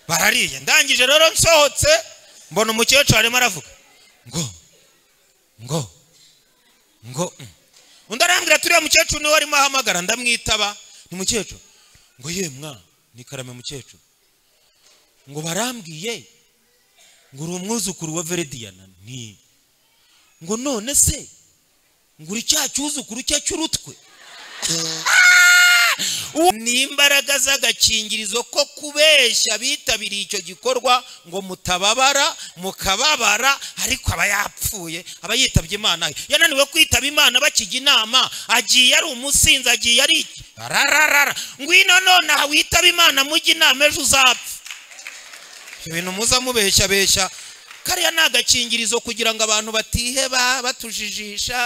barariye ndangije rero nsohotse mbona umukecuru arimo aravuga ngo ngo ngo mm. undi arambwira turiya mukecuru niwe arimo ahamagara ndamwitaba ni mukecuru ngo ye mwa ni karame mukecuru ngo barambwiye ngo uri umwuzukuru wa verediyana ni ngo none se ngo uri cya cyuzukuru cye cy'urutwe ni imbaraga z'agakingirizo ko kubeshya bitabiriye icyo gikorwa ngo mutababara mukababara ariko aba yapfuye aba yitabye imana yananiwe kwitaba imana bakijya inama agiye ari umusinzi agiye ari rararara ngwino nonaha witaba imana mujye inama ejo uzapfa ibintu muza mubeshyabeshya kariya ni agakingirizo kugira ngo abantu batiheba batujijisha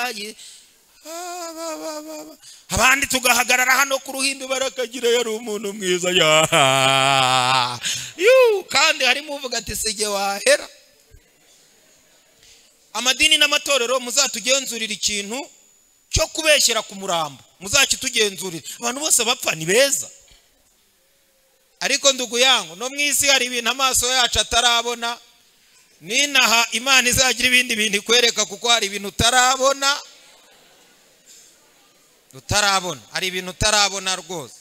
abandi tugahagarara hano ku ruhimbi barakagira yari umuntu mwiza kandi harimo uvuga ati sige wahera amadini n'amatorero muzatugenzurira ikintu cyo kubeshyira ku murambo muzakitugenzurira abantu bose bapfa ni beza ariko nduguyango no mu isi hari ibintu amaso yacu atarabona ninaha imana izagira ibindi bintu ikwereka kuko hari ibintu utarabona utarabona hari ibintu utarabona rwose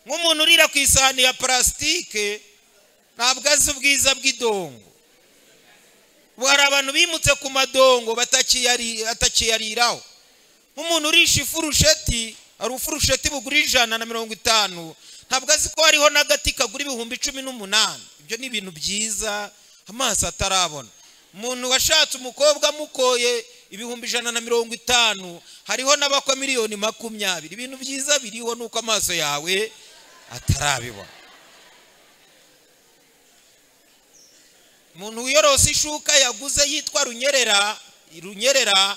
nk'umuntu urira ku isahani ya parasitike ntabwo azi ubwiza bw'idongo ubu hari abantu bimutse ku madongo batakiyariraho nk'umuntu urisha ifurusheti hari ufurusheti bugura ijana na mirongo itanu ntabwo azi ko hariho n'agati kagura ibihumbi cumi n'umunani ibyo ni ibintu byiza amaso atarabona umuntu washatse umukobwa amukoye ibihumbi ijana na mirongo itanu hariho n'abakwa miliyoni makumyabiri ibintu byiza biriho nuko amaso yawe atarabibona umuntu wiyorose ishuka yaguze yitwa runyerera runyerera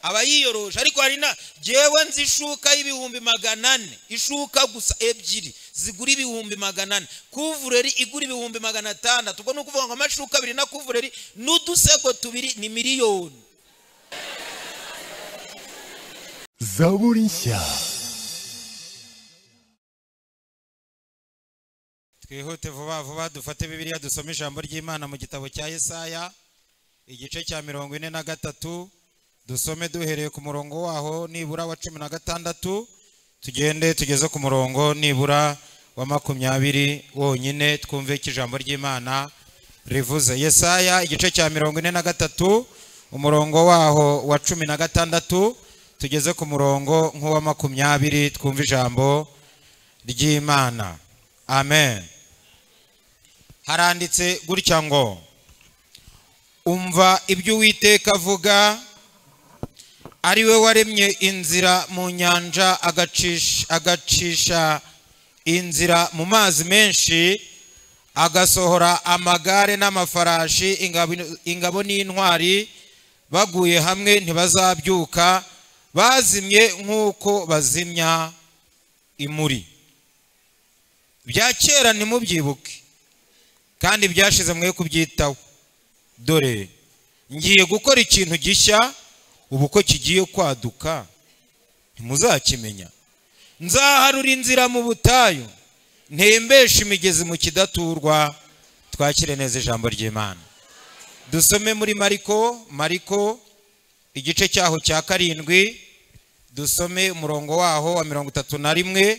aba yiyoroshe ariko hari na ngewe nzi ishuka y'ibihumbi magana ane ishuka gusa ebyiri zigura ibihumbi magana ane kuvureri igura ibihumbi magana atandatu ubwo ni ukuvuga ngo amashuka abiri na kuvureri n'udusego tubiri ni miliyoni zaburi nshya twihute vuba vuba dufate bibiliya dusome ijambo ry'imana mu gitabo cya yesaya igice cya mirongo ine na gatatu dusome duhereye ku murongo waho nibura wa cumi na gatandatu tugende tugeze ku murongo nibura wa makumyabiri wonyine twumve ko ijambo ry'imana rivuze yesaya igice cya mirongo ine na gatatu umurongo waho wa cumi na gatandatu tugeze ku murongo nk'uwa makumyabiri twumve ijambo ry'imana amen haranditse gutya ngo umva ibyo uwiteka avuga ari we waremye inzira mu nyanja agacisha inzira mu mazi menshi agasohora amagare n'amafarashi ingabo n'intwari baguye hamwe ntibazabyuka bazimye nk'uko bazimya imuri bya kera ntimubyibuke kandi byashize mwe kubyitaho dore ngiye gukora ikintu gishya ubu ko kigiye kwaduka ntimuzakimenya nzaharura inzira mu butayu ntembeshe imigezi mu kidaturwa twakire neza ijambo ry'imana dusome muri mariko mariko igice cyaho cya karindwi dusome umurongo waho wa mirongo itatu na rimwe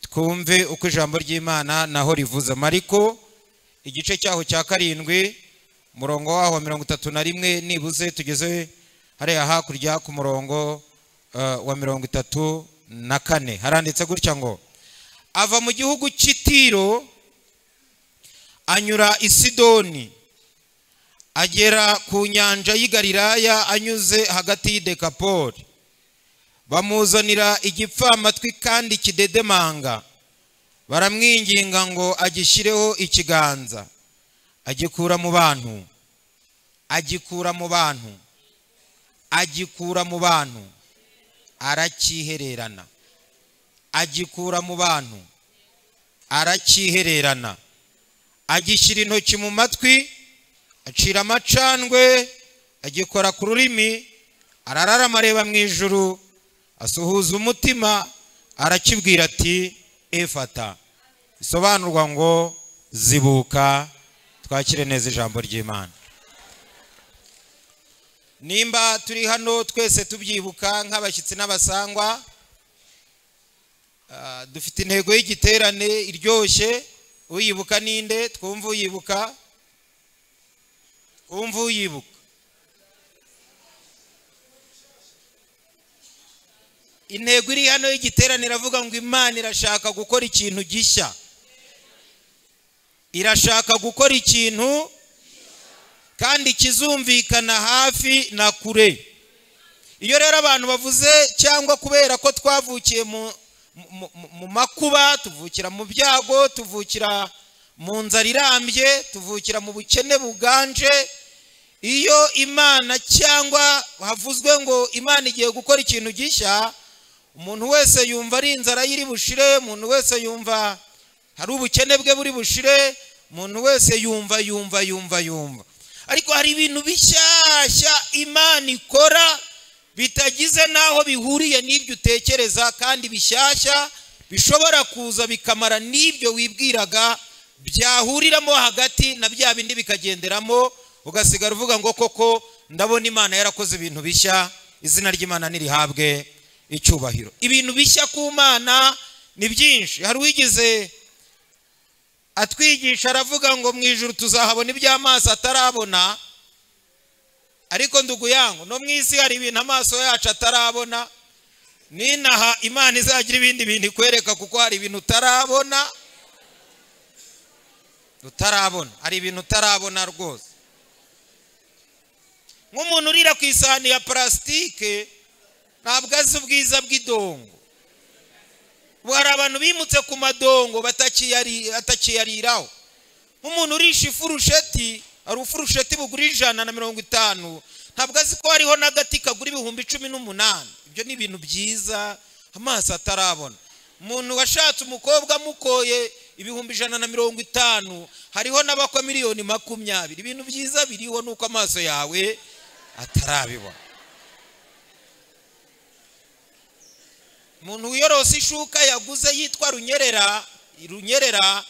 twumve uko ijambo ry'imana naho rivuze mariko igice cyaho cya karindwi umurongo waho wa mirongo itatu na rimwe nibuze tugeze hariya hakurya ku murongo wa mirongo itatu na kane haranditse gutya ngo ava mu gihugu cy'itiro anyura isidoni agera ku nyanja y'igariraya anyuze hagati y'idekapori bamuzanira igipfamatwi kandi kidedemanga baramwinginga ngo agishyireho ikiganza agikura mu bantu agikura mu bantu agikura mu bantu arakihererana agikura mu bantu arakihererana agishyira intoki mu matwi acira amacandwe agikora ku rurimi arararama areba mu ijuru asuhuza umutima arakibwira ati efata bisobanurwa ngo zibuka twakire neza ijambo ry'imana nimba turi hano twese tubyibuka nk'abashyitsi n'abasangwa Ah, dufite intego y'igiterane iryoshye uyibuka ninde twumva uyibuka twumva uyibuka intego iri hano y'igiterane iravuga ngo imana irashaka gukora ikintu gishya irashaka gukora ikintu kandi kizumvikana hafi na kure iyo rero abantu bavuze cyangwa kubera ko twavukiye mu mu- mu- mu makuba tuvukira mu byago tuvukira mu nzara irambye tuvukira mu bukene buganje iyo imana cyangwa havuzwe ngo imana igiye gukora ikintu gishya umuntu wese yumva ari inzara ye iri bushire umuntu wese yumva hari ubukene bwe buri bushire umuntu wese yumva yumva yumva yumva ariko hari ibintu bishyashya imana ikora bitagize n'aho bihuriye n'ibyo utekereza kandi bishyashya bishobora kuza bikamara n'ibyo wibwiraga byahuriramo hagati na bya bindi bikagenderamo ugasigara uvuga ngo koko ndabona imana yarakoze ibintu bishya izina ry'imana nirihabwe icyubahiro ibintu bishya ku mana ni byinshi hari uwigize atwigisha aravuga ngo mu ijoro tuzahabona iby'amaso atarabona ariko nduguyangu no mu isi hari ibintu amaso yacu atarabona n'inaha imana izagira ibindi bintu ikwereka kuko hari ibintu utarabona utarabona hari ibintu utarabona rwose nk'umuntu urira ku isahani ya parasitike ntabwo azi ubwiza bw'idongo ubu hari abantu bimutse ku madongo batakiyari- batakiyariraho nk'umuntu urisha ifurusheti hari ufurusheti bugura ijana na mirongo itanu ntabwo azi ko hariho n'agati kagura ibihumbi cumi n'umunani ibyo ni ibintu byiza amaso atarabona umuntu washatse umukobwa amukoye ibihumbi ijana na mirongo itanu hariho n'abakwa miliyoni makumyabiri ibintu byiza biriho nuko amaso yawe atarabibona umuntu wiyorose ishuka yaguze yitwa runyerera runyerera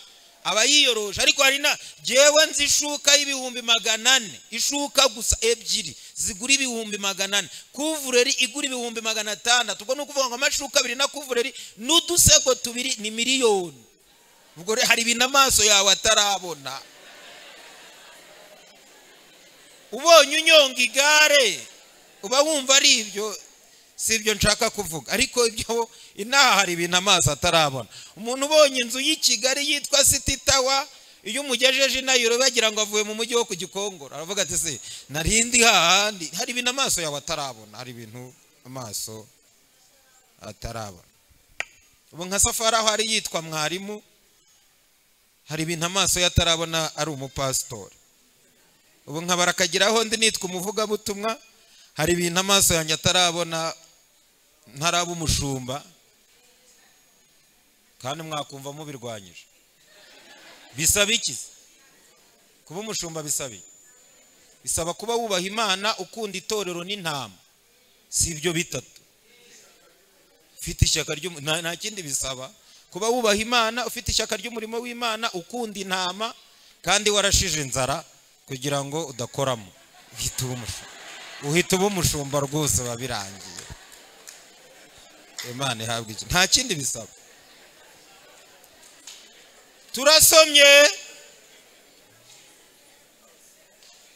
aba yiyoroshe ariko hari na jyewe nzi ishuka y'ibihumbi magana ane ishuka gusa ebyiri zigura ibihumbi magana ane kuvureri igura ibihumbi magana atandatu ubwo ni ukuvuga ngo amashuka abiri na kuvureri n'udusego tubiri ni miliyoni ubwo rero hari ibintu amaso yawe atarabona ubonye unyonga igare uba wumva ari ibyo si ibyo nshaka kuvuga ariko ibyo inaha hari ibintu amaso atarabona umuntu ubonye inzu y'i kigali yitwa siti tawa iyo umugejeje inayiro bagira ngo avuye mu mujyi wo ku gikongoro aravuga ati se narindi hahandi hari ibintu amaso yawe atarabona hari ibintu amaso atarabona ubu nka safari aho ari yitwa mwarimu hari ibintu amaso ye atarabona ari umupasitori ubu nkaba arakageraho ndi nitwa umuvugabutumwa hari ibintu amaso yanjye atarabona ntaraba umushumba kandi mwakumva mubirwanyije bisaba iki se? kuba umushumba bisaba iki? bisaba kuba wubaha imana ukunda itorero n'intama si ibyo bitatu ufite ishyaka ry'umu- nta nta kindi bisaba kuba wubaha imana ufite ishyaka ry'umurimo w'imana ukunda intama kandi warashije inzara kugira ngo udakoramo uhita uba umushumba uhita uba umushumba rwose biba birangiye imana ihabwa iki nta kindi bisaba turasomye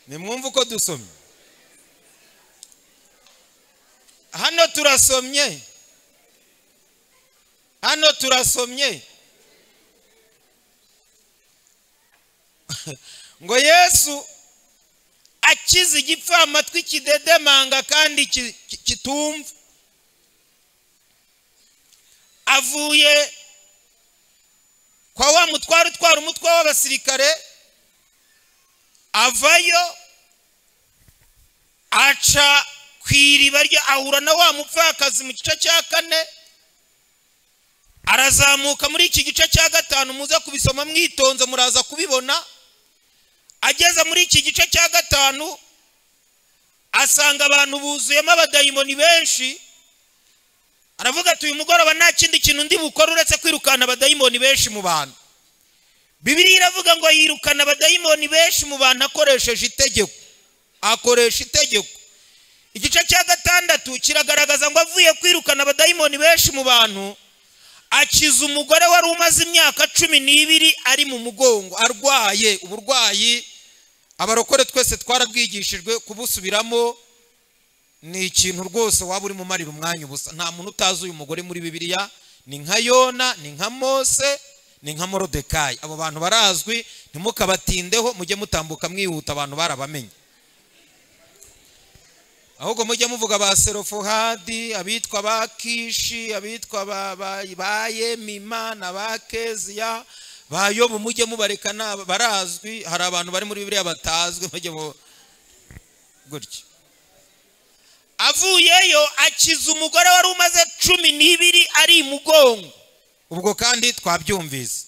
nimwumve uko dusomye hano turasomye hano turasomye ngo yesu akize igipfamatwi kidedemanga kandi ki- ki- kitumva avuye kwa wa mutware utwara umutwe w'abasirikare avayo aca ku iriba rye ahura na wa mupfakazi mu gice cya kane arazamuka muri iki gice cya gatanu muze kubisoma mwitonze muraza kubibona ageze muri iki gice cya gatanu asanga abantu buzuyemo abadayimoni benshi aravuga ati uyu mugoroba nta kindi kintu ndi bukore uretse kwirukana abadayimoni benshi mu bantu iravuga ngo yirukana abadayimoni benshi mu bantu akoresheje itegeko akoresha itegeko igice cya gatandatu kiragaragaza ngo avuye kwirukana abadayimoni benshi mu bantu akiza umugore wari umaze imyaka cumi n'ibiri ari mu mugongo arwaye uburwayi abarokore twese twarabwigishijwe kubusubiramo ni ikintu rwose waba uri mumarira umwanya ubusa nta muntu utazi uyu mugore muri bibiliya ni nka yona ni nka mose ni nka morodekayi abo bantu barazwi ntimukabatindeho mujye mutambuka mwihuta abantu barabamenye ahubwo mujye muvuga ba serofuhadi abitwa ba kishi abitwa ba yemima na ba keziya ba yobu mujye mubareka barazwi hari abantu bari muri biriya batazwi mujye mu gutya avuyeyo akiza umugore wari umaze cumi n'ibiri ari mugongo ubwo kandi twabyumvise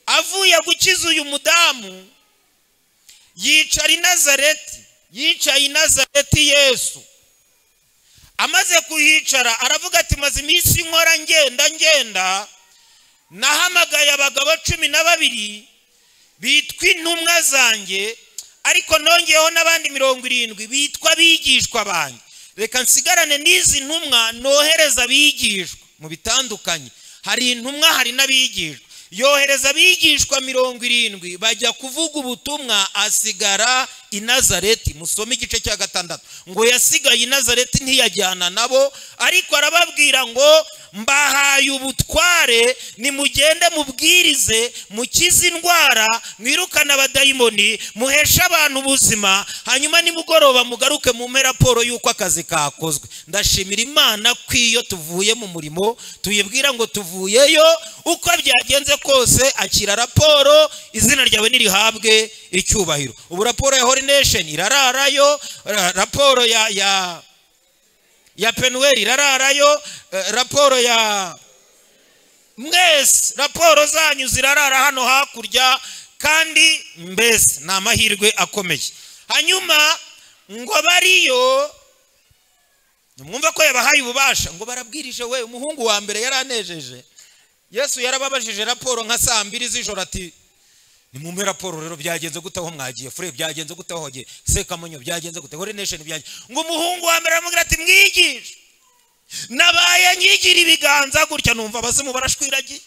avuye gukiza uyu mudamu yicara inazareti yicaye inazareti yesu amaze kuhicara aravuga ati maze iminsi nkora ngenda ngenda nahamagaye abagabo cumi na babiri bitwa intumwa zanjye ariko nongeyeho n'abandi mirongo irindwi bitwa abigishwa banjye reka nsigarane n'izi ntumwa nohereza abigishwa mu bitandukanye hari intumwa hari n'abigishwa yohereza abigishwa mirongo irindwi bajya kuvuga ubutumwa asigara i nazareti musome igice cya gatandatu ngo yasigaye i nazareti ntiyajyana nabo ariko arababwira ngo mbahaye ubutware nimugende mubwirize mukize indwara mwirukane abadayimoni muheshe abantu ubuzima hanyuma nimugoroba mugaruke mume raporo y'uko akazi kakozwe ndashimira imana ko iyo tuvuye mu murimo tuyibwira ngo tuvuyeyo uko byagenze kose akira raporo izina ryawe ntirihabwe icyubahiro ubu raporo ya horinesheni irararayo raporo ya ya ya penuweri irararayo raporo ya mwese raporo zanyu zirarara hano hakurya kandi mbese ni amahirwe akomeye hanyuma ngo bariyo mwumva ko yabahaye ububasha ngo barabwirije we umuhungu wa mbere yaranejeje yesu yarababajije raporo nka saa mbiri z'ijoro ati ni mu raporo rero byagenze gute aho mwagiye fure byagenze gute aho wagiye sekamunyo byagenze gute hore nesheni byagenze ngo umuhungu wa mbere aramubwira ati mwigishe nabaye nyigira ibiganza gutya numva abazimu barashwiragiye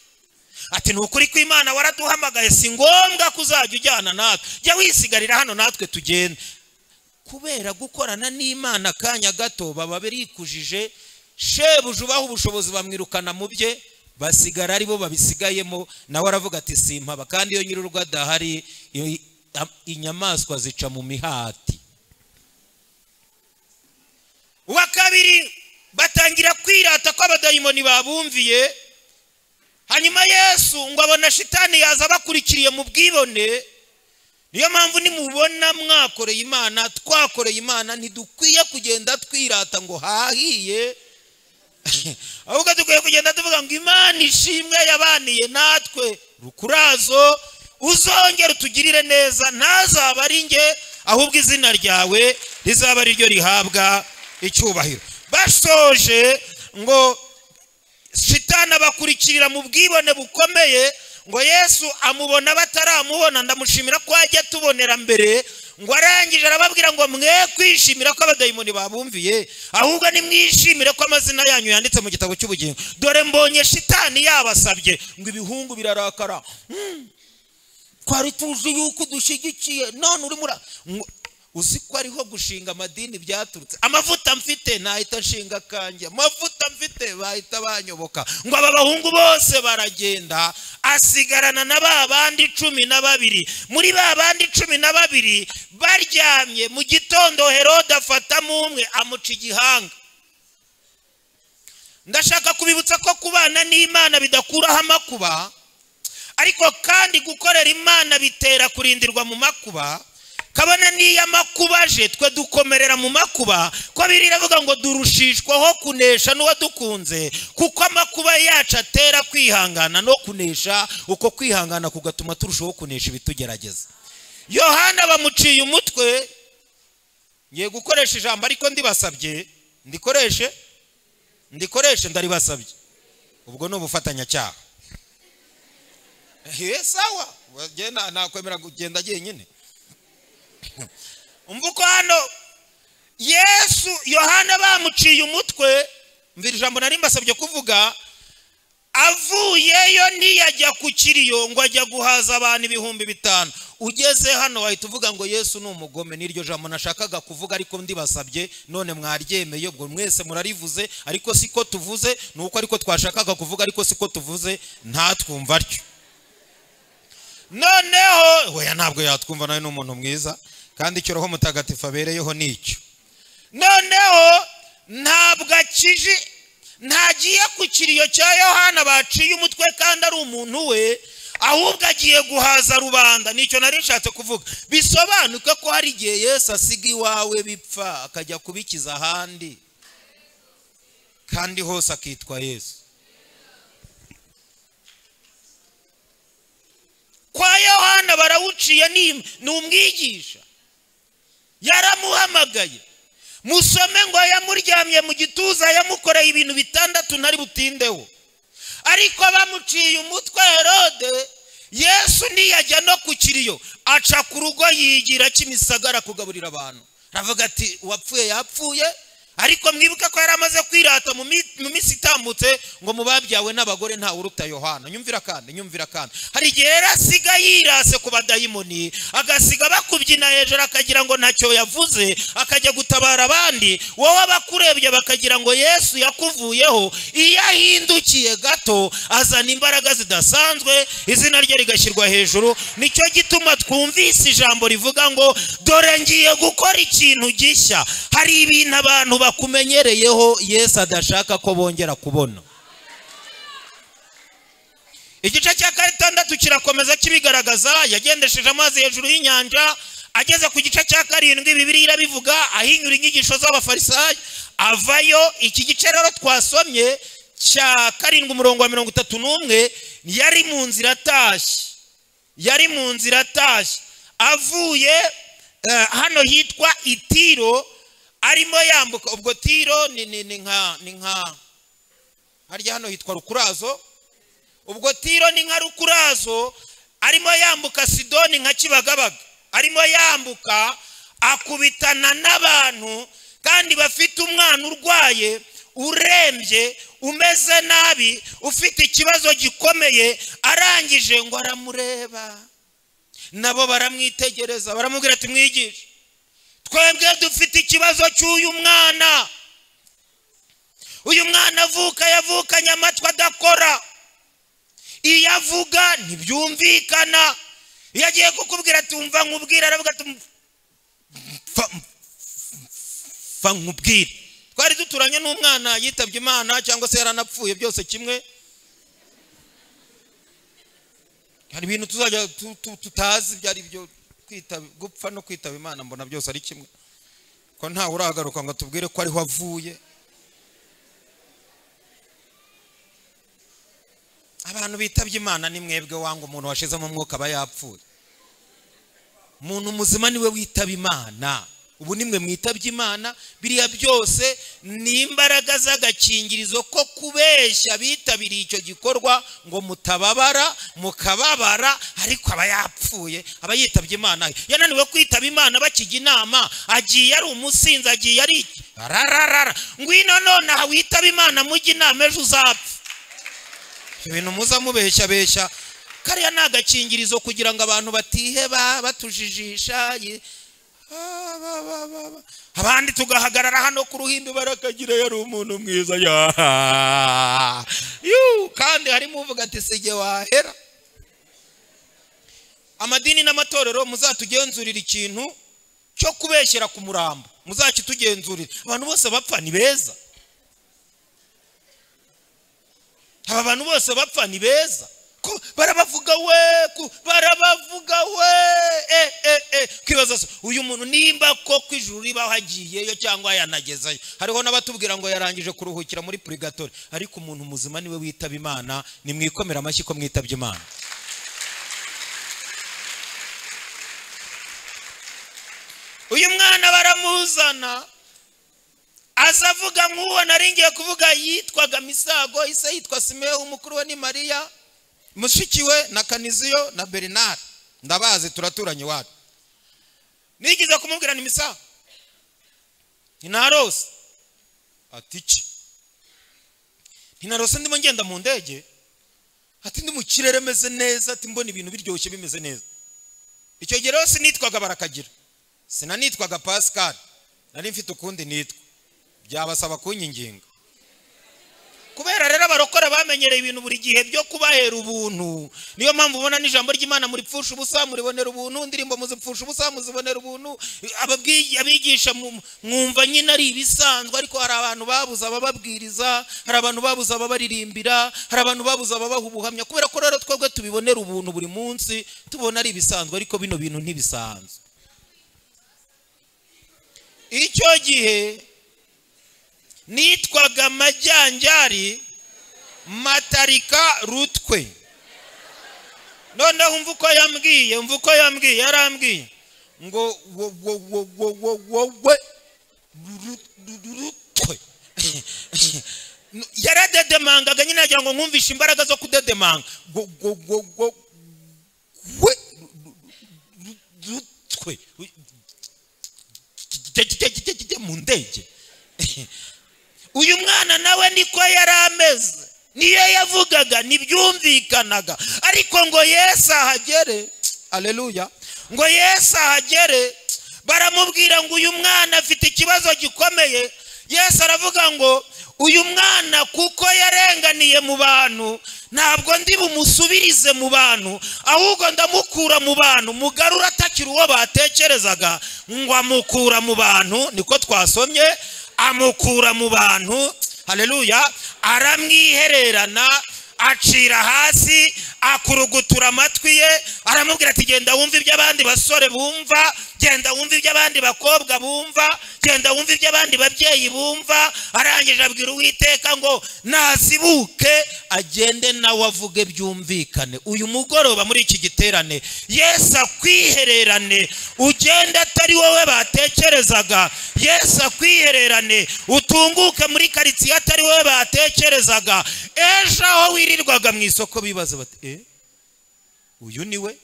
ati ni ukuri kw'imana waraduhamagaye si ngombwa ko uzajya ujyana natwe jya wisigarira hano natwe tugenda kubera gukorana n'imana akanya gato baba birikujije shebuja ubaha ubushobozi bamwirukana mu bye basigara aribo babisigayemo nawe aravuga ati simpaba kandi iyo nyir'urugo adahari inyamaswa zica mu mihati uwa kabiri batangira kwirata ko abadayimoni babumviye hanyuma yesu ngo abona shitani yaza abakurikiriye mu bwibone niyo mpamvu nimubona mwakoreye imana twakoreye imana ntidukwiye kugenda twirata ngo hahiye ahubwo dukwiye kugenda tuvuga ngo imana ishimwe yabaniye natwe rukurazo uzongera utugirire neza ntazaba ari nge ahubwo izina ryawe rizaba ariryo rihabwa icyubahiro basoje ngo shitani abakurikirira mu bwibone bukomeye ngo yesu amubona bataramubona ndamushimira ko ajya tubonera mbere ngo arangije arababwira ngo mwe kwishimira ko abadayimoni babumviye ahubwo nimwishimire ko amazina yanyu yanditse mu gitabo cy'ubugingo dore mbonye shitani yabasabye ngo ibihungu birarakara twari tuzi yuko dushyigikiye none uri muri uzi ko ariho gushinga amadini byaturutse amavuta mfite nahita nshinga akanjye amavuta mfite bahita banyoboka ngo aba bahungu bose baragenda asigarana na ba bandi cumi na babiri muri ba bandi cumi na babiri baryamye mu gitondo herode afatamo umwe amuca igihanga ndashaka kubibutsa ko kubana n'imana bidakuraho amakuba ariko kandi gukorera imana bitera kurindirwa mu makuba kabona n'iyo amakuba aje twe dukomerera mu makuba ko biravuga ngo durushishwaho kunesha n'uwadukunze kuko amakuba yacu atera kwihangana no kunesha uko kwihangana kugatuma turushaho kunesha ibitugerageza yohana bamuciye umutwe ngiye gukoresha ijambo ariko ndibasabye ndikoreshe ndikoreshe ndaribasabye ubwo ni ubufatanyacyaha sawa bagenda nakwemera kugenda jyenyine umva uko hano yesu yohana bamuciye umutwe mvira ijambo nari mbasabye kuvuga avuyeyo ntiyajya ku kiriyo ngo ajya guhaza abantu ibihumbi bitanu ugeze hano wahita uvuga ngo yesu ni umugome n'iryo jambo nashakaga kuvuga ariko ndibasabye none mwaryemeye ubwo mwese murarivuze ariko siko tuvuze ni uko ariko twashakaga kuvuga ariko siko tuvuze ntatwumva atyo noneho weya ntabwo yatwumva nawe ni umuntu mwiza kandi icyo roho mutagatifu abereyeho ni icyo noneho ntabwo akije ntagiye ku kiriyo cya yohana baciye umutwe kandi ari umuntu we ahubwo agiye guhaza rubanda nicyo nari nshatse kuvuga bisobanuke ko hari igihe yesu asiga iwawe bipfa akajya kubikiza ahandi kandi hose akitwa yesu kwa yohana barawuciye ni umwigisha yaramuhamagaye musome ngo yamuryamye mu gituza yamukoreye ibintu bitandatu ntari butindeho ariko bamuciye umutwe herode yesu ntiyajya no ku kiriyo aca ku rugo yigira kimisagara kugaburira abantu aravuga ati uwapfuye yapfuye ariko mwibuke ko yari amaze kwirata mu minsi itambutse ngo mu babyawe n'abagore ntawe uruta yohana nyumvira kandi nyumvira kandi hari igihe yari asiga yirase ku badayimoni agasiga bakubyina hejuru akagira ngo ntacyo yavuze akajya gutabara abandi wowe abakurebye bakagira ngo yesu yakuvuyeho iyo ahindukiye gato azana imbaraga zidasanzwe izina rye rigashyirwa hejuru nicyo gituma twumvise ijambo rivuga ngo dore ngiye gukora ikintu gishya hari ibintu abantu bakumenyereyeho yesu adashaka ko bongera kubona igice cya gatandatu kirakomeza kibigaragaza yagendesheje amazi hejuru y'inyanja ageze ku gice cya karindwi bibiri irabivuga ahinyura inyigisho z'abafarisayo avayo iki gice rero twasomye cya karindwi umurongo wa mirongo itatu n'umwe yari mu nzira atashye yari mu nzira atashye avuye hano hitwa itiro arimo yambuka ubwo tiro ni nka ni nka harya hano hitwa rukurazo ubwo tiro ni nka rukurazo arimo yambuka sidoni nka kibagabaga arimo yambuka akubitana n'abantu kandi bafite umwana urwaye urembye umeze nabi ufite ikibazo gikomeye arangije ngo aramureba nabo baramwitegereza baramubwira ati mwigishe twebwe dufite ikibazo cy'uyu mwana uyu mwana avuka yavukanye amatwi adakora iyo avuga ntibyumvikana iyo agiye kukubwira ati wumva nkubwira aravuga ati mfa nkubwire twari duturanye n'umwana yitabye imana cyangwa se yaranapfuye byose kimwe hari ibintu tuzajya tutazi ibyo ari byo gupfa no kwitaba imana mbona byose ari kimwe ko ntawe uragaruka ngo tubwire ko ariho avuye abantu bitabye imana ni mwebwe wanga umuntu washizemo umwuka aba yapfuye umuntu muzima niwe witaba imana ubu nimwe mwitabye imana biriya byose ni imbaraga z'agakingirizo ko kubeshya bitabiriye icyo gikorwa ngo mutababara mukababara ariko aba yapfuye aba yitabye imana yananiwe kwitaba imana bakijya inama agiye ari umusinzi agiye ari rararara ngwino nonaha witaba imana mujye inama ejo uzapfa ibintu muza mubeshya beshya kariya ni agakingirizo kugira ngo abantu batiheba batujijisha abandi tugahagarara hano ku ruhimbi barakagira yari umuntu mwiza kandi harimo uvuga ati sege wahera amadini n'amatorero muzatugenzurira ikintu cyo kubeshyira ku murambo muzakitugenzurira abantu bose bapfa ni beza aba bantu bose bapfa ni beza barabavuga we barabavuga we eh eh eh kwibaza se uyu muntu nimba ko ku ijuru riba hagiyeyo cyangwa yanagezeyo hariho n'abatubwira ngo yarangije kuruhukira muri purigatori ariko umuntu muzima niwe witaba imana nimwikomera amashyi ko mwitabye imana uyu mwana baramuzana aza avuga nk'uwo naringiye kuvuga yitwaga misago ise yitwa simewu mukuru we ni mariya mushikiwe na kaniziyo na bernard ndabazi turaturanye iwacu nigeze kumubwira ni misa ntinarose ati iki ntinarose ndimo ngenda mu ndege ati ndi mu kirere meze neza ati mbona ibintu biryoshye bimeze neza icyo gihe rero sinitwaga barakagira sinanitwaga pascal nari mfite ukundi nitwa byabasaba kunyinginga kubera rero abarokora bamenyereye ibintu buri gihe byo kubahera ubuntu niyo mpamvu ubona n'ijambo ry'imana muripfusha ubusa muribonera ubuntu indirimbo muzipfusha ubusa muzibonera ubuntu ababwi- abigisha mu- mwumva nyine ari ibisanzwe ariko hari abantu babuze abababwiriza hari abantu babuze ababaririmbira hari abantu babuze ababaha ubuhamya kubera ko rero twebwe tubibonera ubuntu buri munsi tubona ari ibisanzwe ariko bino bintu ntibisanzwe icyo gihe nitwaga amajyanjari matarika rutwe noneho umva uko yambwiye umva uko yambwiye yarambwiye ngo wo- wo- wo- wo- wo- wowe ru- ru- ru- rutwe yaradedemangaga nyine yagira ngo nkumvishe imbaraga zo kudedemanga Wo- wo- wo- wo- we ru- ru- ru- rutwe jya mu ndege uyu mwana nawe niko yari ameze niyo yavugaga ntibyumvikanaga ariko ngo yesu ahagere aleluya ngo yesu ahagere baramubwira ngo uyu mwana afite ikibazo gikomeye yesu aravuga ngo uyu mwana kuko yarenganiye mu bantu ntabwo ndi bumusubirize mu bantu ahubwo ndamukura mu bantu mugarura atakiri uwo batekerezaga ngo amukura mu bantu niko twasomye amukura mu bantu haleluya aramwihererana acira hasi akurugutura amatwi ye aramubwira ati genda wumva ibyo abandi basore bumva genda wumva ibyo abandi bakobwa bumva genda wumva ibyo abandi babyeyi bumva arangije abwira uwiteka ngo nazibuke agende nawe avuge byumvikane uyu mugoroba muri iki giterane yesu akwihererane ugende atari wowe batekerezaga yesu akwihererane utunguke muri karitsiye atari wowe batekerezaga ejo aho wirirwaga mu isoko bibaza bati e uyu ni we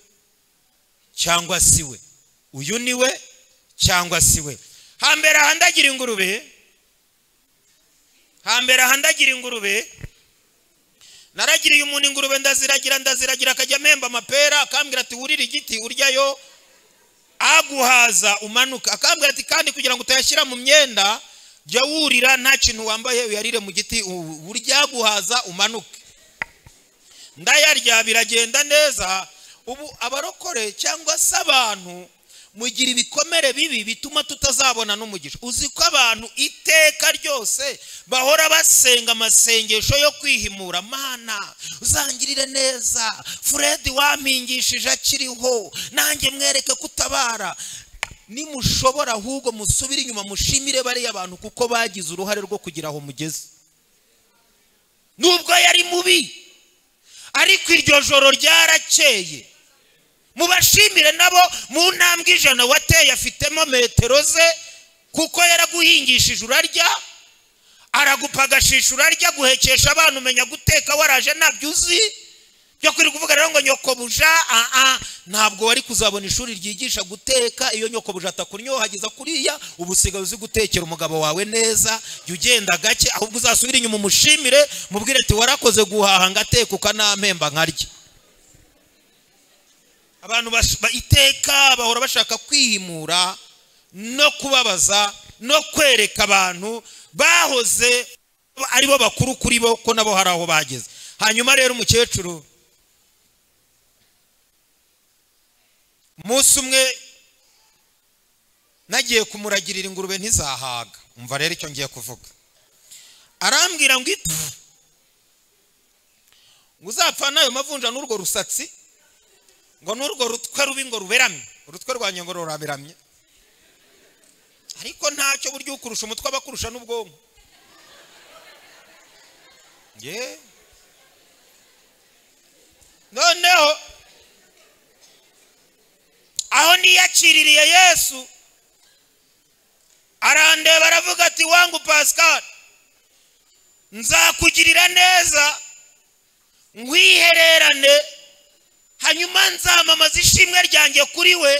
cyangwa si we uyu ni we cyangwa si we hambere ahandagira ingurube hambere ahandagira ingurube naragiriye umuntu ingurube ndaziragira ndaziragira akajya amemba amapera akambwira ati wurire igiti uryayo aguhaza umanuka akambwira ati kandi kugira ngo utayashyira mu myenda jya wurira nta kintu wambaye uyarire mu giti u- uryaguhaza umanuke ndayarya biragenda neza ubu abarokore cyangwa se abantu mugira ibikomere bibi bituma tutazabona n'umugisha uzi ko abantu iteka ryose bahora basenga amasengesho yo kwihimura mana uzangirire neza furedi wampingishije akiriho nanjye mwereke kutabara nimushobora ahubwo musubire inyuma mushimire bariya bantu kuko bagize uruhare rwo kugira aho mugeze nubwo yari mubi ariko iryo joro ryarakeye mubashimire nabo mu ntambwe ijana wateye afitemo metero ze kuko yaraguhingishije urarya aragupagashisha urarya guhekesha abana umenya guteka waraje ntabyo uzi byo kuri kuvuga rero ngo nyokobuja aha ntabwo wari kuzabona ishuri ryigisha guteka iyo nyokobuja atakuryohagiza kuriya ubu usigaye uzi gutekera umugabo wawe neza jya ugenda gake ahubwo uzasubire inyuma umushimire mubwire ati warakoze guhaha ngateka ukanampemba nkarya abantu bash- ba- iteka bahora bashaka kwihimura no kubabaza no kwereka abantu bahoze ari bo bakuru kuri bo ko nabo hari aho bageze hanyuma rero umukecuru umunsi umwe nagiye kumuragirira ingurube ntizahaga umva rero icyo ngiye kuvuga arambwira ngo ipfu ngo uzapfane ayo mavunja n'urwo rusatsi ngo n'urwo rutwe rubi ngo ruberamye urutwe rwanjye ngo ruraberamye ariko ntacyo buryo ukurusha umutwe aba akurusha n'ubwonko ye noneho aho niyakiririye yesu arandeba aravuga ati wangu pascal nzakugirira neza nkwihererane hanyuma nzamamaza ishimwe ryanjye kuri we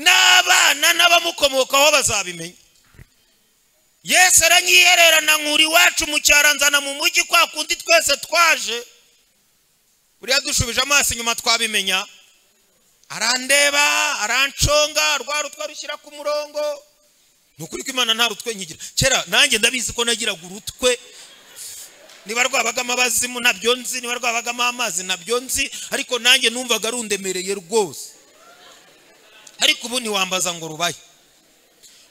n'abana n'abamukomokaho bazabimenya yesu aranyihererana nkura iwacu mu cyaranzana mu mujyi kwa kundi twese twaje buriya dushubije amaso inyuma twabimenya arandeba aranshonga rwa rutwa rushyira ku murongo ni ukuri ko imana nta rutwe nkigira kera nanjye ndabizi ko nagiraga urutwe niba rwabagamo abazimu nabyo nzi niba rwabagamo amazi nabyo nzi ariko nanjye numvaga rundemereye rwose ariko ubu ntiwambaza ngo rubaye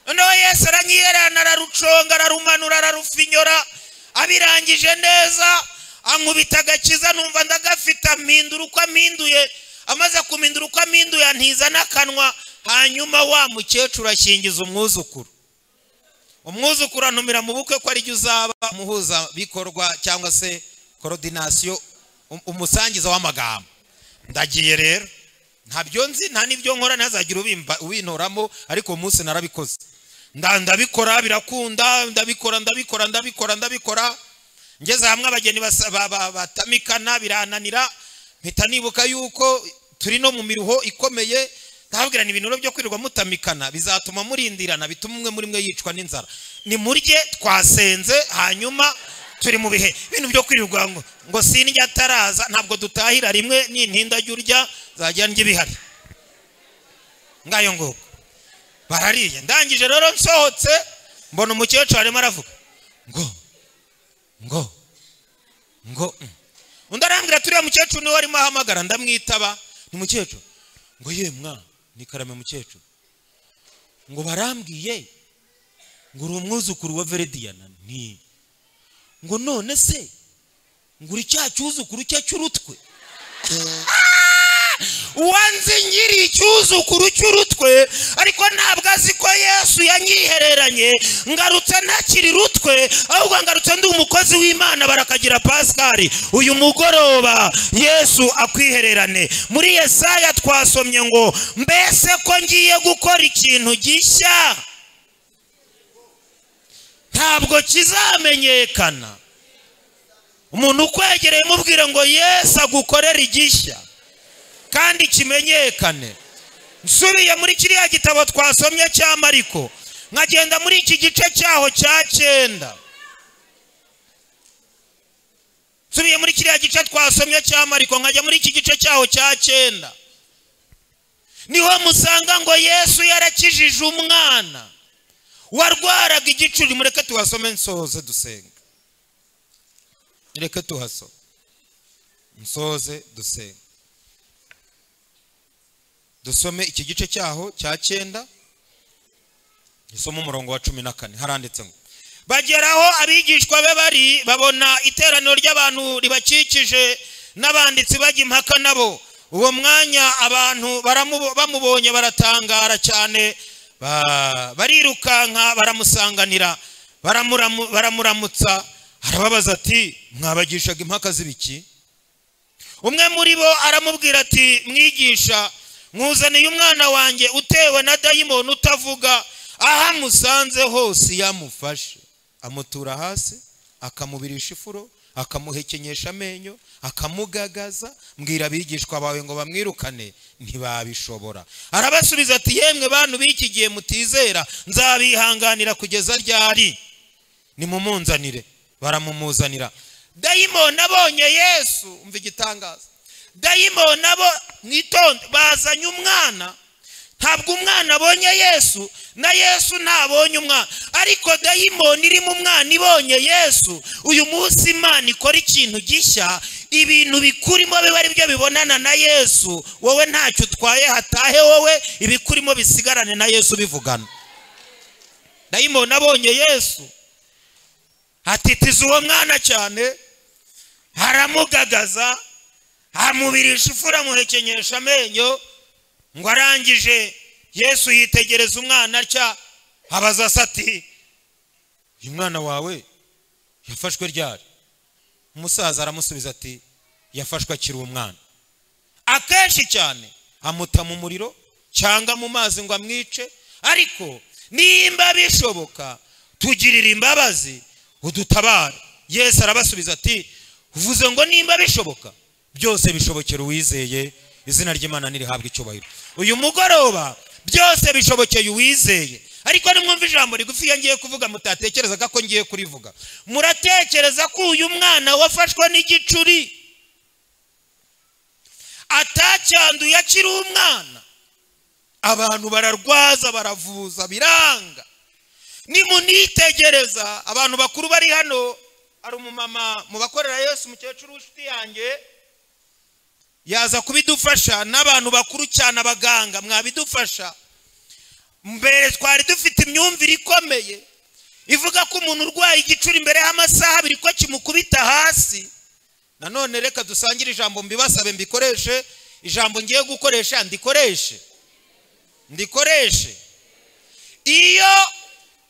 noneho yesu aranyiherana araruconga ararumanura ararufinyora abirangije neza ankubita agakiza numva ndagafite amindura uko aminduye amaze kumindura uko aminduye antiza n'akanwa hanyuma wa mukecuru ashingiza umwuzukuru umwuzukuru antumira mu bukwe ko aribyo uzaba umuhuzabikorwa cyangwa se korodinasiyo umusangiza w'amagambo ndagiye rero ntabyo nzi nta n'ibyo nkora ntihazagire ubintoramo ariko uwo munsi narabikoze ndabikora birakunda ndabikora ndabikora ndabikora ndabikora ngeze hamwe abageni batamikana birananira mpita nibuka yuko turi no mu miruho ikomeye ndababwira ni ibintu byo kwirirwa mutamikana bizatuma murindirana bituma umwe muri mwe yicwa n'inzara ni murye twasenze hanyuma turi mu bihe ibintu byo kwirirwa ngo sindya ataraza ntabwo dutahira rimwe n'intinda jya urya zajya ndya ibihari ngayo nguko barariye ndangije rero nsohotse mbona umukecuru arimo aravuga ngo ngo ngo undi arambwira turiya mukecuru niwe arimo ahamagara ndamwitaba ni mukecuru ngo ye mwana ni karame mukecuru ngo barambwiye ngo uri umwuzukuru wa verediyana ni ngo none se ngo uri cya cyuzukuru cye cy'urutwe uwanze nyiri icyuzukuru cy'urutwe ariko ntabwo azi ko yesu yanyihereranye ngarutse ntakiri rutwe ahubwo ngarutse ndi umukozi w'imana barakagira pasikari uyu mugoroba yesu akwihererane muri yesaya twasomye ngo mbese ko ngiye gukora ikintu gishya ntabwo kizamenyekana umuntu ukwegereye mubwire ngo yesu agukorere igishya kandi kimenyekane nsubiye muri kiriya gitabo twasomye cya mariko nkagenda muri iki gice cyaho cya cyenda nsubiye muri kiriya gice twasomye cya mariko nkajya muri iki gice cyaho cya cyenda niho musanga ngo yesu yarakijije umwana warwaraga igicuri mureke tuhasome nsoze dusenga mureke tuhasome nsoze dusenga dusome iki gice cyaho cya cyenda gisoma umurongo wa cumi na kane haranditse ngo bageraho abigishwa be bari babona iteraniro ry'abantu ribakikije n'abanditsi bajya impaka nabo uwo mwanya abantu bamubonye baratangara cyane barirukanka baramusanganira baramuramutsa arababaza ati mwabagishaga impaka z'ibiki umwe muri bo aramubwira ati mwigisha mwuzaniye umwana wanjye utewe na dayimoni utavuga aho amusanze hose iyo amufashe amutura hasi akamubirisha ifuro akamuhekenyesha amenyo akamugagaza mbwira abigishwa bawe ngo bamwirukane ntibabishobora arabasubiza ati yemwe bantu b'iki gihe mutizera nzabihanganira kugeza ryari nimumunzanire baramumuzanira dayimoni abonye yesu umva igitangaza dayimo nabo mwitonde bazanye umwana ntabwo umwana abonye yesu na yesu ntabonye umwana ariko dayimoni irimo umwana ibonye yesu uyu munsi imana ikora ikintu gishya ibintu bikurimo biba ari byo bibonana na yesu wowe ntacyo utwaye hatahe wowe ibikurimo bisigarane na yesu bivugana dayimoni abonye yesu atitiza uwo mwana cyane aramugagaza amubirisha ifura amuhekenyesha amenyo ngo arangije yesu yitegereza umwana atya abaza asati uyu mwana wawe yafashwe ryari umusaza aramusubiza ati yafashwe akiri umwana akenshi cyane amuta mu muriro cyangwa mu mazi ngo amwice ariko nimba bishoboka tugirire imbabazi udutabare yesu arabasubiza ati uvuze ngo nimba bishoboka byose bishobokera uwizeye izina ry'imana ntirihabwe icyubahiro uyu mugoroba byose bishobokeye uwizeye ariko nimwumva ijambo rigufiya ngiye kuvuga mutatekerezaga ko ngiye kurivuga muratekereza ko uyu mwana wafashwe n'igicuri atacyanduye akiri umwana abantu bararwaza baravuza biranga nimunitegereza abantu bakuru bari hano hari umumama mu bakorera yesu umukecuru w'inshuti yanjye yaza kubidufasha n'abantu bakuru cyane abaganga mwabidufasha mbere twari dufite imyumvire ikomeye ivuga ko umuntu urwaye igicuri imbere y'amasaha abiri ko kimukubita hasi nanone reka dusangire ijambo mbibasabe mbikoreshe ijambo ngiye gukoresha ndikoreshe ndikoreshe iyo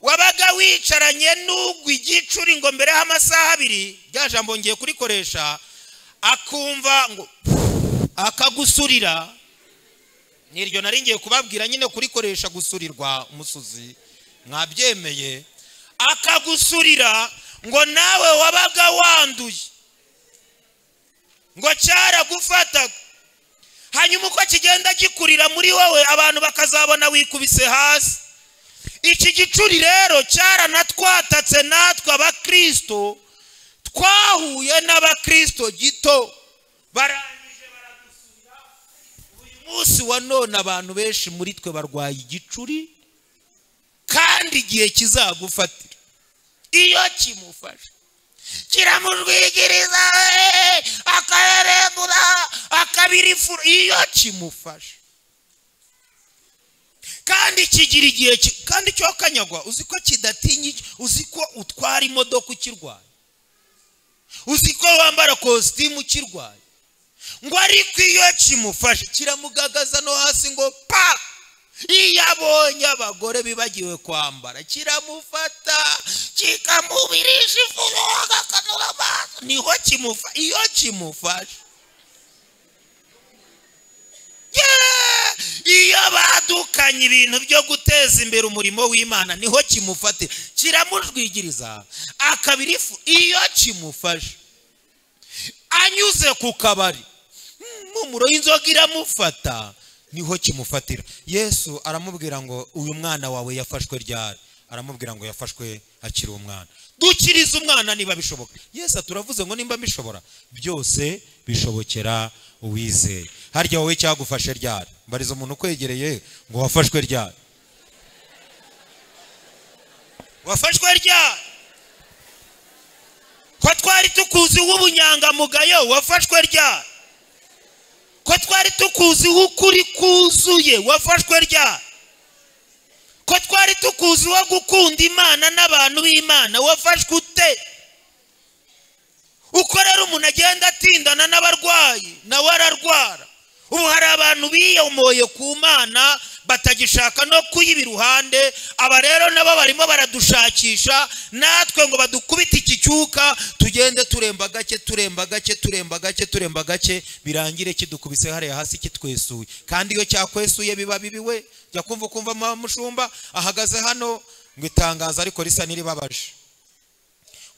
wabaga wicaranye n'ugwa igicuri ngo mbere y'amasaha abiri rya jambo ngiye kurikoresha akumva ngo akagusurira ni iryo nari ngiye kubabwira nyine kurikoresha gusurirwa umusuzi mwabyemeye akagusurira ngo nawe wabaga wanduye ngo cyaragufataga hanyuma uko kigenda gikurira muri wowe abantu bakazabona wikubise hasi iki gicuri rero cyaranatwatatse natwe abakristo twahuye n'abakristo gito barangije baragusubira uyu munsi wa none abantu benshi muri twe barwaye igicuri kandi igihe kizagufatira iyo kimufashe kiramujwigiriza akaherengura akabirifura iyo kimufashe kandi kigira igihe kandi cyokanyagwa uzi ko kidatinya uzi ko utwara imodoka ukirwaye uzi ko wambara kositimu ukirwaye ngo ariko iyo kimufashe kiramugagaza no hasi ngo pa iyo abonye abagore bibagiwe kwambara kiramufata kikamubirisha ifuro agakanura amaso niho kimufa iyo kimufashe iyo badukanye ibintu byo guteza imbere umurimo w'imana niho kimufatira kiramujwigiriza akabiri iyo kimufashe anyuze ku kabari impumuro y'inzoga iramufata niho kimufatira yesu aramubwira ngo uyu mwana wawe yafashwe ryari aramubwira ngo yafashwe akiri umwana dukirize umwana niba bishoboka yesu turavuze ngo nimba mbishobora byose bishobokera uwizeye harya wowe cyagufashe ryari mbariza umuntu ukwegereye ngo wafashwe ryari wafashwe ryari ko twari tukuzi w'ubunyangamugayo wafashwe ryari ko twari tukuzi w'ukuri kuzuye wafashwe ryari ko twari tukuzi wo gukunda imana n'abantu b'imana wafashwe ute uko rero umuntu agenda atindana n'abarwayi nawe ararwara ubu hari abantu biyomoye ku mana batagishaka no kuyiba iruhande aba rero nabo barimo baradushakisha natwe ngo badukubite iki cyuka tugende turemba gake turemba gake turemba gake turemba gake birangire kidukubise hariya hasi kitwesuye kandi iyo cyakwesuye biba bibiwe jya kumva ukumva mushumba ahagaze hano ngo itangazo ariko risa n'iribabaje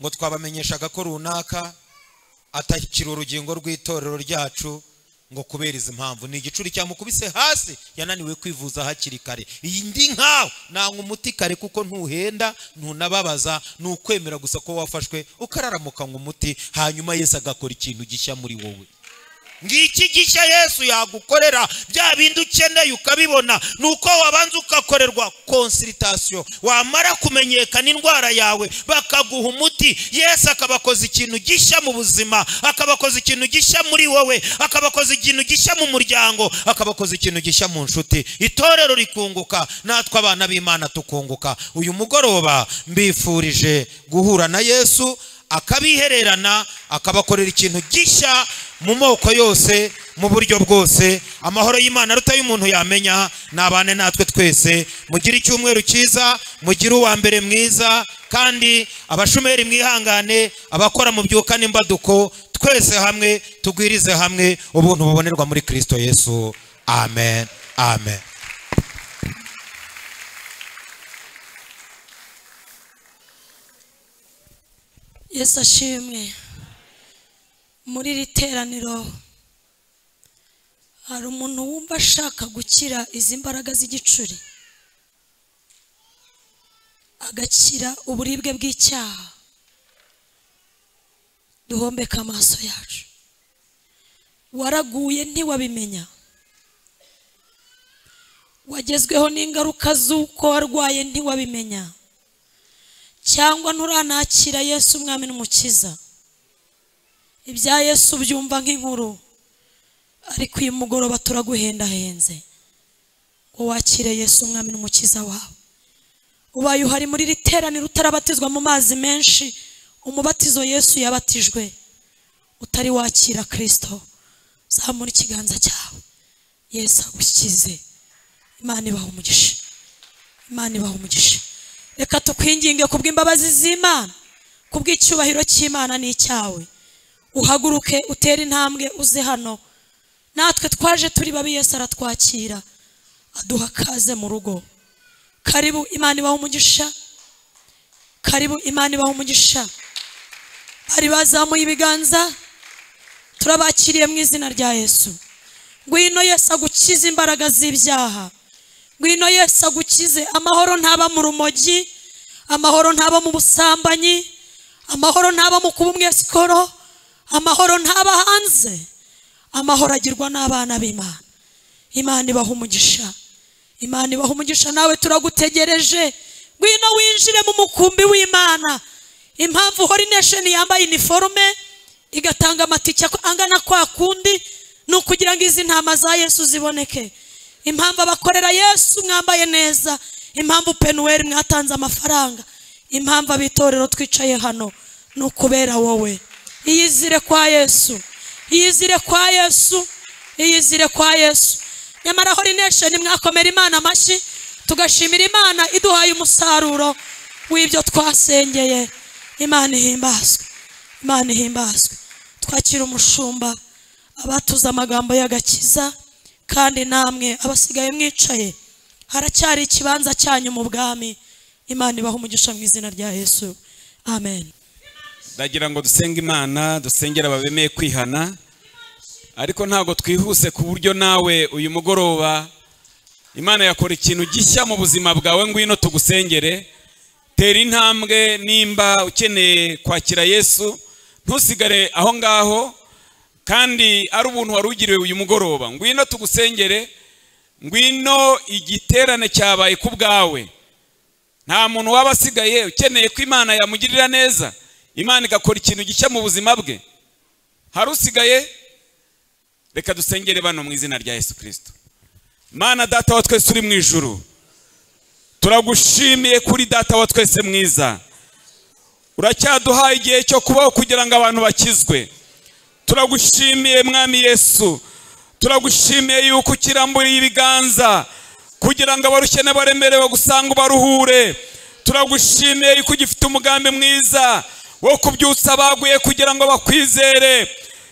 ngo twabamenyeshaga ko runaka atakira urugingo rw'itorero ryacu ngo kubera izi mpamvu ni igicuri cyamukubise hasi yananiwe kwivuza hakiri kare iyi ndi nkawe nanga umuti kare kuko ntuhenda ntunababaza ni ukwemera gusa ko wafashwe ukararamuka ngo umuti hanyuma yesu agakora ikintu gishya muri wowe ngiki gishya yesu yagukorera bya bindi ukeneye ukabibona ni uko wabanza ugakorerwa konsiritasiyo wamara kumenyekana indwara yawe bakaguha umuti yesu akabakoza ikintu gishya mu buzima akabakoza ikintu gishya muri wowe akabakoza ikintu gishya mu muryango akabakoza ikintu gishya mu nshuti itorero rikunguka natwe abana b'imana tukunguka uyu mugoroba mbifurije guhura na yesu akabihererana akabakorera ikintu gishya mu moko yose mu buryo bwose amahoro y'imana aruta y'umuntu yamenya nabane natwe twese mugire icyumweru cyiza mugire uwa mbere mwiza kandi abashomeri mwihangane abakora mu byuka n'imbaduko twese hamwe tugwirize hamwe ubuntu bubonerwa muri kirisito yesu amen amen yesu ashimwe muri iri teraniro hari umuntu wumva ashaka gukira izi mbaraga z'igicuri agakira uburibwe bw'icyaha duhombeke amaso yacu waraguye ntiwabimenya wagezweho n'ingaruka z'uko warwaye ntiwabimenya cyangwa nturanakira yesu umwami n'umukiza ibya yesu byumva nk'inkuru ariko uyu mugoroba turaguhendahenze ngo wakire yesu umwami n'umukiza wawe ubaye uhari muri iri teraniro utarabatizwa mu mazi menshi umubatizo yesu yabatijwe utari wakira kirisito zamura ikiganza cyawe yesu agukize imana ibaha umugisha imana ibaha umugisha reka tukwinginge ku bw'imbabazi z'imana ku bw'icyubahiro cy'imana n'icyawe uhaguruke utere intambwe uze hano natwe twaje turi babi yesu aratwakira aduha kaze mu rugo karibu imana ibaha umugisha karibu imana ibaha umugisha bari bazamuye ibiganza turabakiriye mu izina rya yesu ngwino yesu agukize imbaraga z'ibyaha ngwino yesu agukize amahoro ntaba mu rumogi amahoro ntaba mu busambanyi amahoro ntaba mu kuba umwesikoro amahoro ntaba hanze amahoro agirwa n'abana b'imana imana ibaha umugisha imana ibaha umugisha nawe turagutegereje ngwino winjire mu mukumbi w'imana impamvu hori nesheni yambaye iniforume igatanga amatike angana kwa kundi ni ukugira ngo izi ntama za yesu ziboneke impamvu abakorera yesu mwambaye neza impamvu penuweri mwatanze amafaranga impamvu abitorero twicaye hano ni ukubera wowe iyizire kwa yesu iyizire kwa yesu iyizire kwa yesu nyamara hori nesheni mwakomera imana amashyi tugashimira imana iduhaye umusaruro w'ibyo twasengeye imana ihimbazwe imana ihimbazwe twakira umushumba abatuze amagambo y'agakiza kandi namwe abasigaye mwicaye haracyari ikibanza cyanyu mu bwami imana ibaho umugisha mu izina rya yesu amen ndagira ngo dusenge imana dusengere ababemeye kwihana ariko ntabwo twihuse ku buryo nawe uyu mugoroba imana yakora ikintu gishya mu buzima bwawe ngwino tugusengere tera intambwe nimba ukeneye kwakira yesu ntusigare aho ngaho kandi ari ubuntu wari ugiriwe uyu mugoroba ngwino tugusengere ngwino igiterane cyabaye ku bwawe nta muntu waba asigaye ukeneye ko imana yamugirira neza imana igakora ikintu gishya mu buzima bwe hari usigaye reka dusengere bano mu izina rya yesu kirisito mana data wa twese uri mu ijuru turagushimiye kuri data wa twese mwiza uracyaduhaye igihe cyo kubaho kugira ngo abantu bakizwe turagushimiye mwami yesu turagushimiye yuko ukiramburiye ibiganza kugira ngo abarukene baremerewe gusanga ubaruhure turagushimiye yuko ugifite umugambi mwiza wo kubyutsa abaguye kugira ngo bakwizere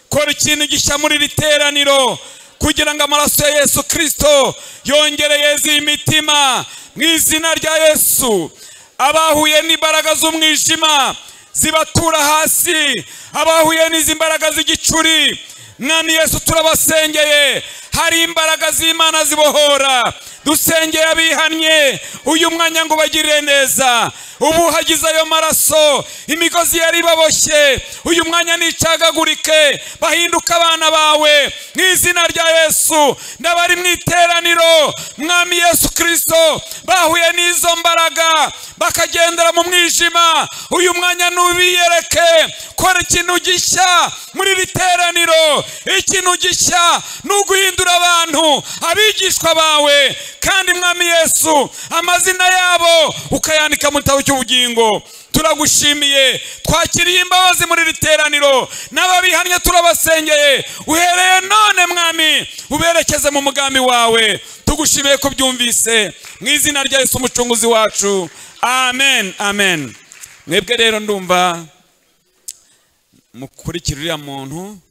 kora ikintu gishya muri iri teraniro kugira ngo amaraso ya yesu kirisito yongere yeze imitima mu izina rya yesu abahuye n'imbaraga z'umwijima zibatura hasi abahuye n'izi mbaraga z'igicuri mwami yesu turabasengeye hari imbaraga z'imana zibohora dusengeye abihannye uyu mwanya ngo ubagirire neza ubu hagize ayo maraso imigozi yari ibaboshye uyu mwanya nicagagurike bahinduka abana bawe mu izina rya yesu n'abari mu iteraniro mwami yesu kirisito bahuye n'izo mbaraga bakagendera mu mwijima uyu mwanya ntubiyereke kora ikintu gishya muri iri teraniro ikintu gishya ni uguhindura abantu abigishwa bawe kandi mwami yesu amazina yabo ukayandika mu gitabo cy'ubugingo turagushimiye twakiriye imbabazi muri iri teraniro n'ababihannye turabasengeye uhereye none mwami uberekeze mu mugambi wawe tugushimiye ko byumvise mu izina rya yesu umucunguzi wacu amen amen mwebwe rero ndumva mukurikira uriya muntu